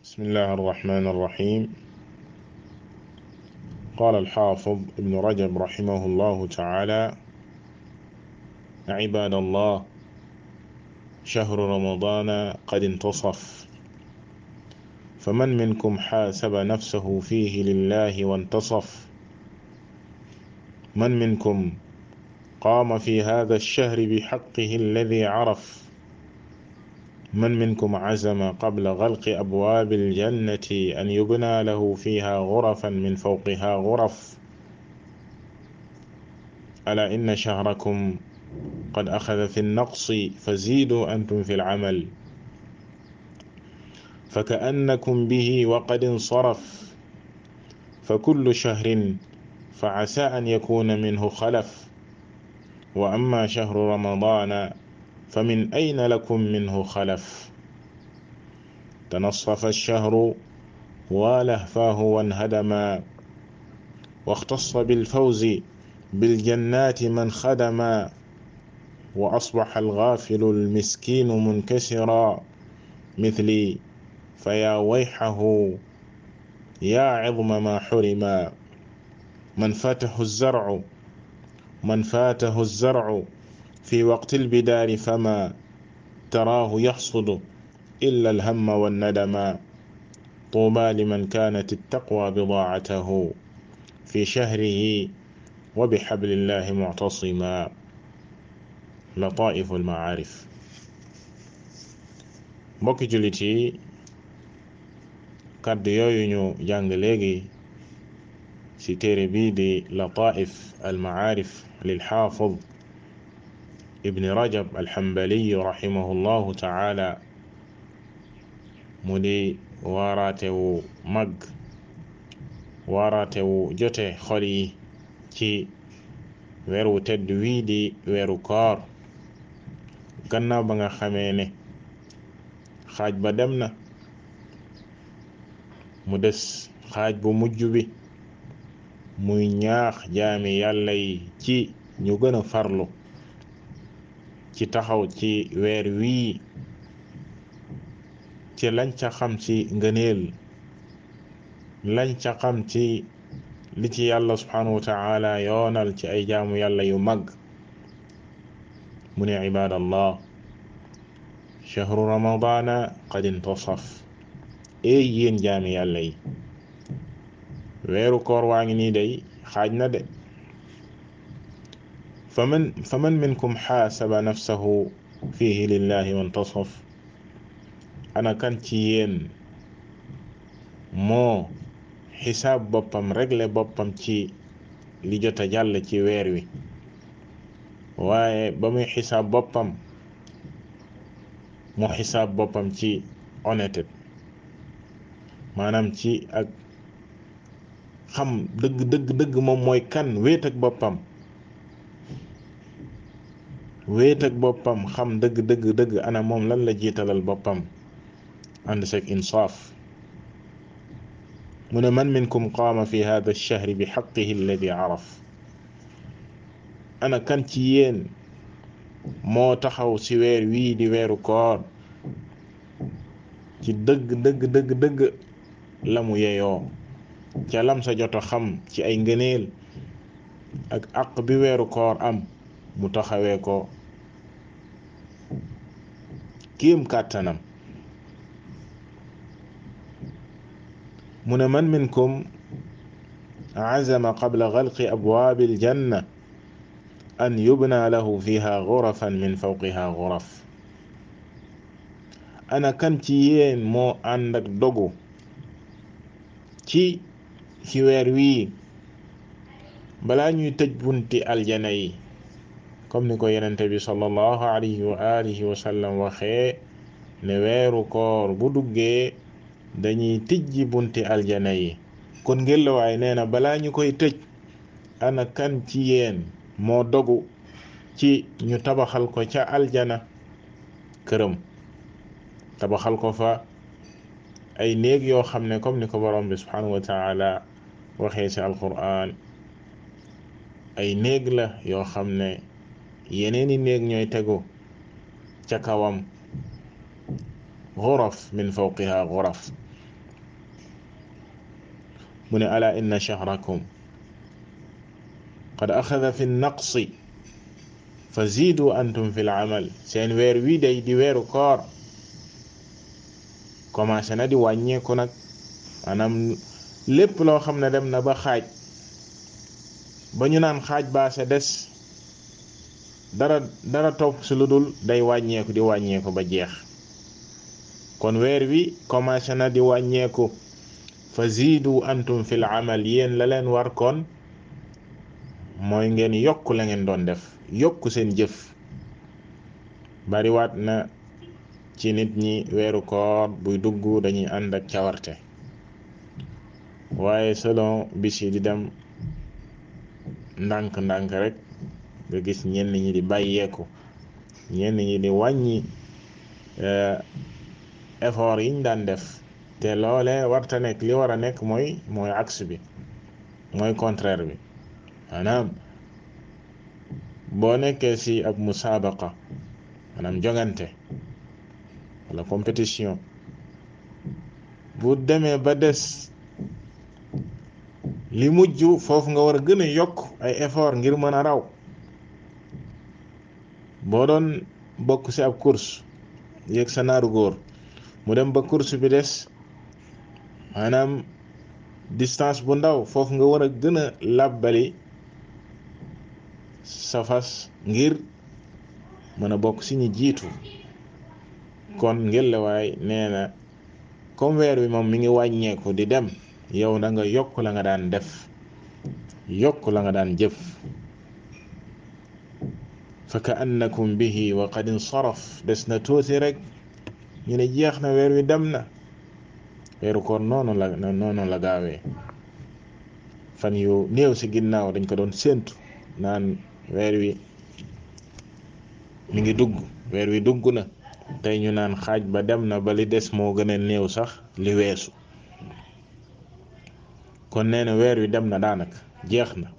بسم الله الرحمن الرحيم قال الحافظ ابن رجب رحمه الله تعالى عباد الله شهر رمضان قد انتصف فمن منكم حاسب نفسه فيه لله وانتصف من منكم قام في هذا الشهر بحقه الذي عرف من منكم عزم قبل غلق أبواب الجنة أن يبنى له فيها غرفا من فوقها غرف ألا إن شهركم قد أخذ في النقص فزيدوا أنتم في العمل فكأنكم به وقد انصرف فكل شهر فعسى أن يكون منه خلف وأما شهر رمضان فمن أين لكم منه خلف تنصف الشهر ولهفاه وانهدما واختص بالفوز بالجنات من خدما وأصبح الغافل المسكين منكسرا مثلي فيا ويحه يا عظم ما حرما من فاته الزرع من فاته الزرع في وقت البدار فما تراه يحصد إلا الهم والندم طوبى لمن كانت التقوى بضاعته في شهره وبحبل الله معتصما لطائف المعارف mbokki jullit yi kàddu yooyu ñu jàng léegi ci téere bii di lataif almaarif lilxaafid ibni rajab alxambaliyu raximahu llahu taala mu di waaraatewu mag waaraatewu jote xol yi ci weeru tedd wii di weeru koor gannaaw ba nga xamee ne xaaj ba dem na mu des xaaj bu mujj bi muy ñaax jaami yàlla yi ci ñu gën a farlu ci taxaw ci weer wii ci lañ ca xam ci ngëneel lañ ca xam ci li ci yàlla subhanahu wa taala yoonal ci ay jaamu yàlla yu mag mu ne ibadallah chahru ramadana qad intasaf ey yéen jaami yàlla yi weeru koor waa ngi nii day xaaj na de faman faman minkum xaasaba nafsahu fihi lillahi wantasaf ana kan ci yéen moo xisaab boppam regle boppam ci li jota jàll ci weer wi waaye ba muy xisaab boppam mu xisaab boppam ci honnêteté maanaam ci ak xam dëgg dëgg dëgg moom mooy kan wéet ak boppam wéet ak boppam xam dëgg dëgg dëgg ana moom lan la jiitalal boppam ànd sek insaaf mu ne man minkum qaama fi hada alchahri bi xaqihi alladi araf ana kan ci yéen moo taxaw ci weer wii di weeru koor ci dëgg dëgg dëgg dëgg la mu yeyoo ca lam sa joto xam ci ay ngëneel ak àq bi weeru koor am mu taxawee ko kéem kàttanam mu ne man minkum azama qabla galqi abwaabi aljanna an yubna lahu fiha gurafan min fawqiha guraf ana kan ci yéen moo ànd ak dogu ci ci weer wii balaa ñuy tëj bunti aljana yi comme ni ko yenente bi sallallahu alayhi wa alihi wa sallam waxee ne weeru koor bu duggee dañuy tijji bunti aljana yi kon ngelawaay nee na balaa ñu koy tëj ana kan ci yéen moo dogu ci ñu tabaxal ko ca aljana këram tabaxal ko fa ay néeg yoo xam ne comme ni ko borom bi subhanahu wa taala waxee ci alquran ay néeg la yoo xam ne yeneeni néeg ñooy tegu ca kawam xuraf min fawqiha xuraf mu ne ala inna shahrakum qad axada fi naqsi fa ziidu antum fi l amal seen weer wii day di weeru koor commencé na di wàññeeku nag maanaam lépp loo xam ne dem na ba xaaj ba ñu naan xaaj baa sa des dara dara topp si lu dul day wàññeeku di wàññeeku ba jeex kon weer wi commencé na di wàññeeku fa ziidu antum fil amal yéen la leen war kon mooy ngeen yokk la ngeen doon def yokk seen jëf bariwaat na ci nit ñi weeru koor buy dugg dañuy ànd ak cawarte waaye selon bis yi di dem ndànk-ndànk rek nga gis ñenn ñi di bàyyeeku ñenn ñi di wàññi effort yiñ daan def te loole warta nekk li war a nekk mooy mooy axe bi mooy contraire bi maanaam boo nekkee ci ab musaabaqa maanaam jongante wala compétition bu demee ba des li mujj foofu nga war a gën a yokk ay effort ngir mën a raw boo doon bokk ci ab course yéeg sa naaru góor mu dem ba course bi des maanaam distance bu ndaw foofu nga war a gën a làbbali sa fas ngir mën a bokk ci ñi jiitu kon ngelawaay nee na comme weer wi moom mi ngi wàññeeku di dem yow da nga yokk la nga daan def yokk la nga daan jëf fa ka annakum bihi wa qad insaraf des na tuuti rek ñu ne jeex na weer wi dem na weeru koor noonu la noonu la gaawee fan yu néew ci ginnaaw dañ ko doon séentu naan weer wi mi ngi dugg weer wi dugg na tey ñu naan xaaj ba dem na ba li des moo gën a néew sax li weesu kon nee na weer wi dem na daanaka jeex na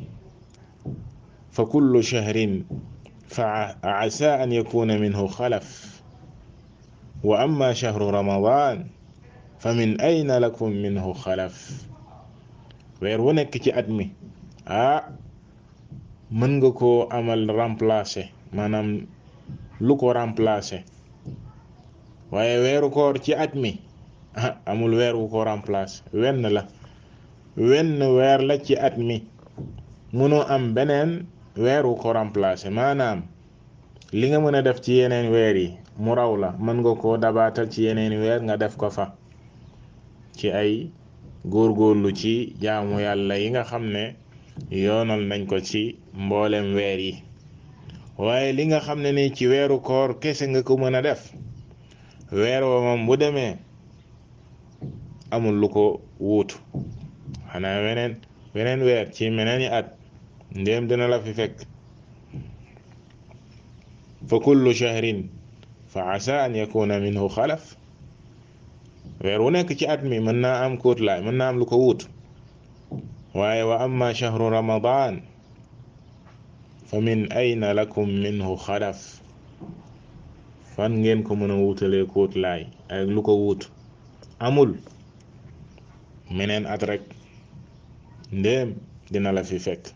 fa kullu shahrin fa asa an yakuna minhu xalaf wa amma shahru ramadan fa min ayna lakum minhu xalaf weer wu nekk ci at mi ah mën nga koo amal remplacer maanaam lu ko remplacer waaye weeru koor ci at mi ah amul weer wu ko remplacer wenn la wenn weer la ci at mi mënoo am beneen weer wu ko remplacer maanaam li nga mën a def ci yeneen weer yi mu raw la mën nga koo dabaatal ci yeneen weer nga def ko fa ci ay góorgóorlu ci jaamu yàlla yi nga xam ne yoonal nañ ko ci mboolem weer yi waaye li nga xam ne ni ci weeru koor kese nga ko mën a def weer wa moom bu demee amul lu ko wuutu xanaa weneen weneen weer ci meneen yi at ndéem dina la fi fekk fa kullu shahrin fa asa an yakuna minhu xalaf weer wu nekk ci at mi mën naa am kóotlaay mën naa am lu ko wuutu waaye wa amma shahru ramadan fa min ayna lakum minhu xalaf fan ngeen ko mën a wuutalee kóotlaay ak lu ko wuutu amul meneen at rek ndéem dina la fi fekk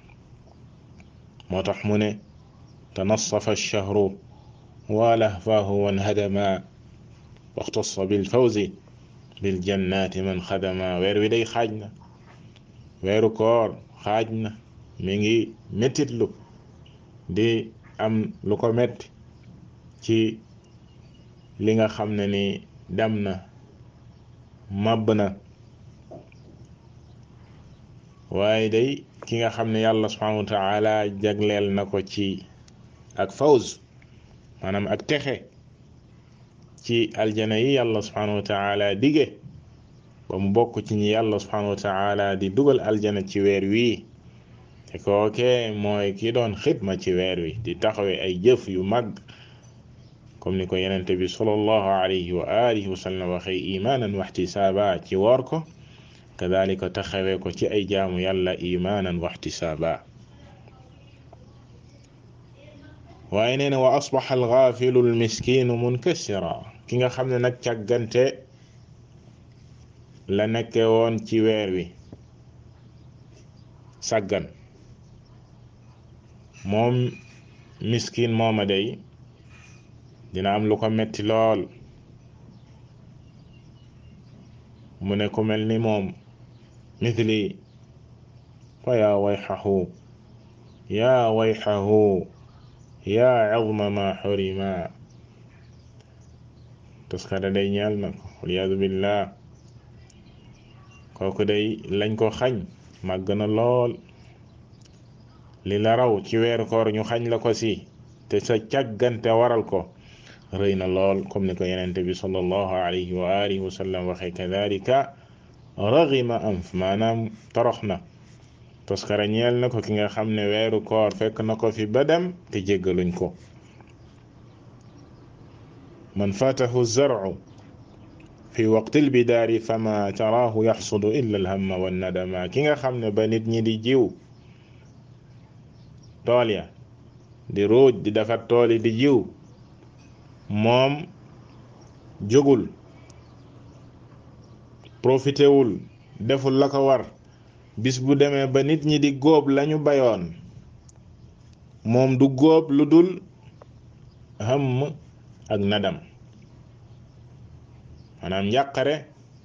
moo tax mu ne tanassafa ash-shahru wa lahfahu wanhadama waxtassa bilfawzi biljannati man xadama weer wi day xaaj na weeru koor xaaj na mi ngi mettitlu di am lu ko metti ci li nga xam ne ni dem na màbb na waaye day ki nga xam ne yàlla subhanahu wa taala jagleel na ko ci ak fawz maanaam ak texe ci aljana yi yàlla subhanahu wa taala dige ba mu bokk ci ñi yàlla subhanahu wa taala di dugal aljana ci weer wii te kooke mooy ki doon xidma ci weer wi di taxawe ay jëf yu mag comme ni ko yenente bi sallallahu alayhi wa alihi wa sallam waxee imaanan waxtisaaba ci woor ko kadalika taxawee ko ci ay jaamu yàlla imaanan waxtisaaba waaye nee na wa asbaxa alxaafilu almiskinu munkasira ki nga xam ne nag càggante la nekke woon ci weer wi sàggan moom miskin mooma day dina am lu ko metti lool mu ne ku mel ni moom mithli fa yaa wayxahu yaa wayxahu yaa azma ma xurima tuskare day ñeel na ko waliyadu billah kooku day lañ ko xañ màgg na lool li la raw ci weeru koor ñu xañ la ko si te sa càggante waral ko rëy na lool comme ni ko yenente bi sallallahu alayhi wa alihi wa sallam waxee kadalika raghima anf maanaam torox na toskara ñeel na ko ki nga xam ne weeru koor fekk na ko fi ba dem te jéggaluñ ko man fatahu zar'u fi waqti lbidaari fama taraahu yaxsudu illa alhamma wannadama ki nga xam ne ba nit ñi di jiw tool ya di ruuj di defar tool yi di jiw moom jógul profité wul deful la ko war bis bu demee ba nit ñi di góob lañu bayoon moom du góob lu dul xam ak nadam maanaam njàqare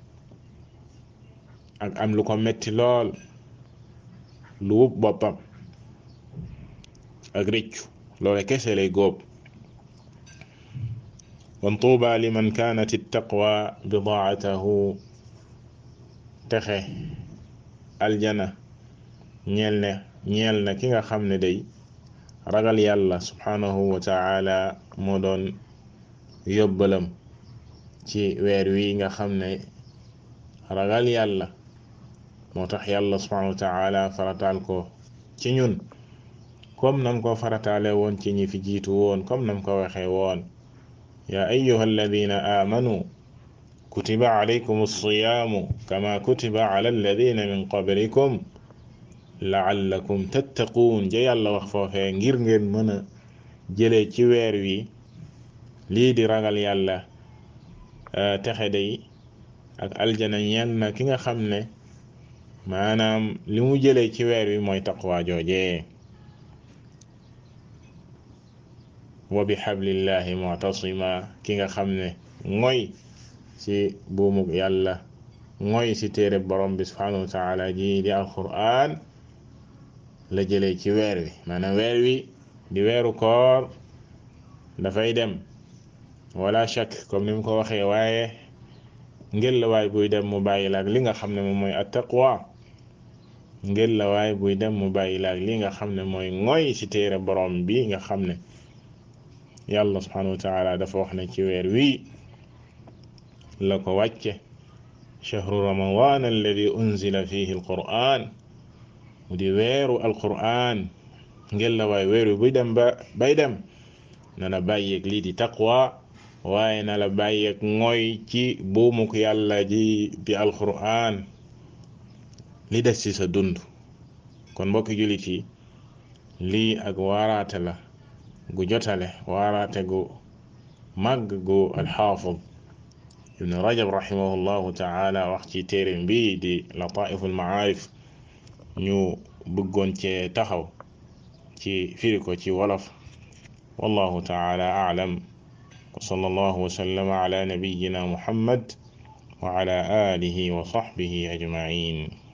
ak am lu ko metti lool lu wub boppam ak rëccu loole kese lay góob wan tuuba liman kaanat ittaqwa bidaatahu texe aljana ñeel ne ñeel na ki nga xam ne day ragal yàlla subhanahu wa taala moo doon yóbbalam ci weer wi nga xam ne ragal yàlla moo tax yàlla subhanahu wa taala farataal ko ci ñun comme nam ko farataale woon ci ñi fi jiitu woon comme nam ko waxee woon yaa ayyuha alladina amanu kutiba alaykum alsiyaamu kama kutiba ala alladina min qablikum laallakum tattaquun ja yàlla wax foofee ngir ngeen mën a jëlee ci weer wi lii di ragal yàlla texe day ak aljana ñeel na ki nga xam ne maanaam li mu jëlee ci weer wi mooy taqwa joojee wa bi xablillahi mutasima ki nga xam ne mooy ci buumug yàlla mooy ci téere borom bi subhanahu wa taala ji di alquran la jëlee ci weer wi maanaam weer wi di weeru koor dafay dem wala shak comme ni mu ko waxee waaye ngel la waay buy dem mu bàyyi laak li nga xam ne moom mooy attaqwa ngel la waay buy dem mu bàyyi laak li nga xam ne mooy ngoy ci téere borom bi nga xam ne yàlla subhanahu wa taala dafa wax ne ci weer wii la ko wàcce chahru ramadan alladi unzila fihi alquran mu di weeru alquran ngel la waay weer wi buy dem ba bay dem na la bàyyeeg lii di taqwa waaye na la bàyyeeg ngoy ci buumuk yàlla ji di alquran li des ci sa dund kon mbokki jullit yi lii ak waaraate la gu jotale waaraate gu màgg gu alxaafid ibnu rajab rahimahullahu taala wax ci téeréem bi di lataifu almaarif ñu bëggoon cee taxaw ci firi ko ci wolof wallahu taala aalam wa sallallahu wa sallama ala nabiyina muhammad wa ala alihi wa sahbihi ajmain